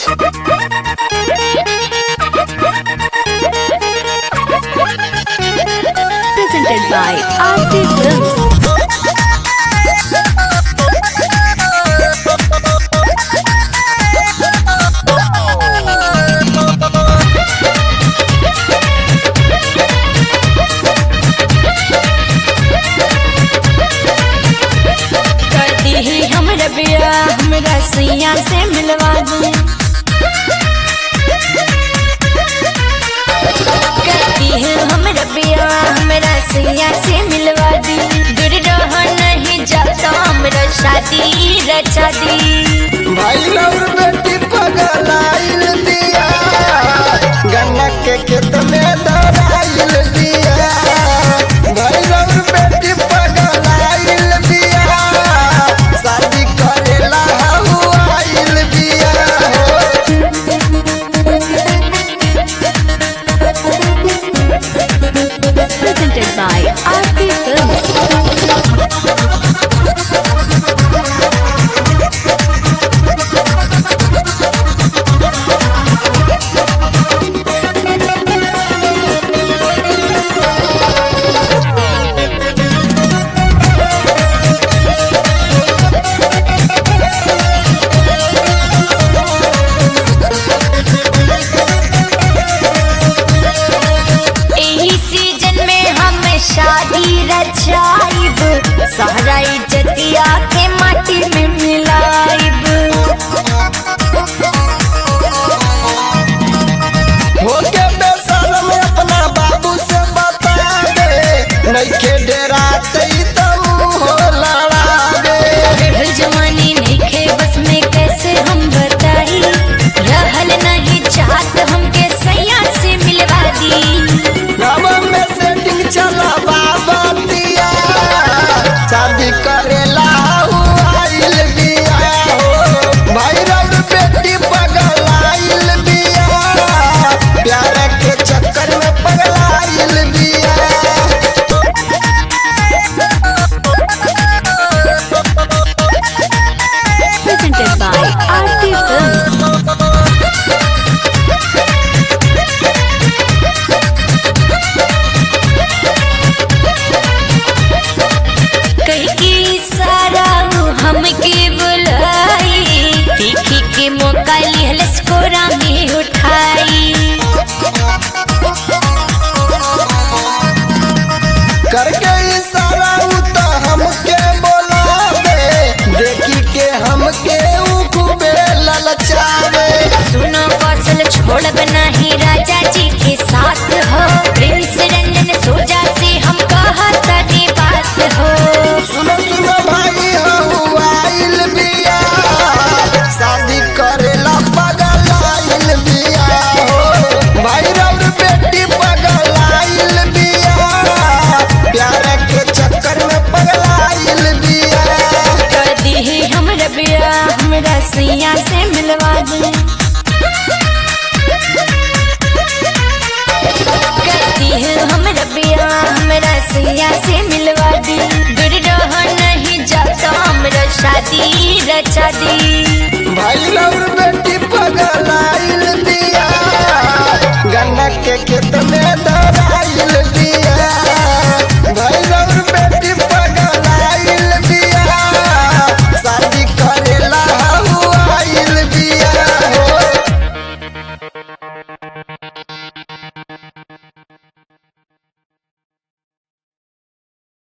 Presented by Aarti Films. कर दी ही हमरा बिया हमरा सैया से मिलवा दे कर दी है हमरा बिया हमरा सैया से मिलवा दी दूर रह नहीं जाता हमरा शादी रचा दी भाई और बेटी पगलाइल दिया गन्ना के खेत में दराइल दिया भाई और बेटी पगलाइल दिया शादी करेला हुआइल दिया Presented by Aarti Films. एही सीजन में हम शादी रचाइब सारा इज्जतिया के माटी में मिलाइब होके बेशरम अपना बाबू से बता दे नइखे डेरा तई तम हो लड़ा दे रहल जवानी नइखे बस में कैसे हम बताई रहल नहीं चाहत हमके सैया से मिलवा दी गाँव में सेटिंग चला बाबा दिया शादी करेला हुआइल बिया हो भाई रौर बेटी पगलाइल बिया प्यार के चक्कर में पगलाइल बिया Presented by Aarti Films. कहीं की सारा हमके बुलाई देखी के मौका लिहल स्कोरा में उठाई करके इशारा उ तो हमके बोलावे देखी के हमके उ खूबे ललचावे सुनो कौशल छोड़ब नहीं राजा जी के साथ हो प्रिंस रंजन सोजा से हम कहता दी बात हो सुनो सुनो भाई हुआइल बिया शादी करेला पगलाइल बिया हो भाई रौर बेटी पगलाइल बिया प्यार के चक्कर में पगलाइल बिया कर दी है हमरा बिया हमरा सैया से मिलवा दे कर दी है हमरा बिया हमरा सैया से मिलवा दी दूर रह नहीं जाता हमरा शादी रचा दी भाई रौर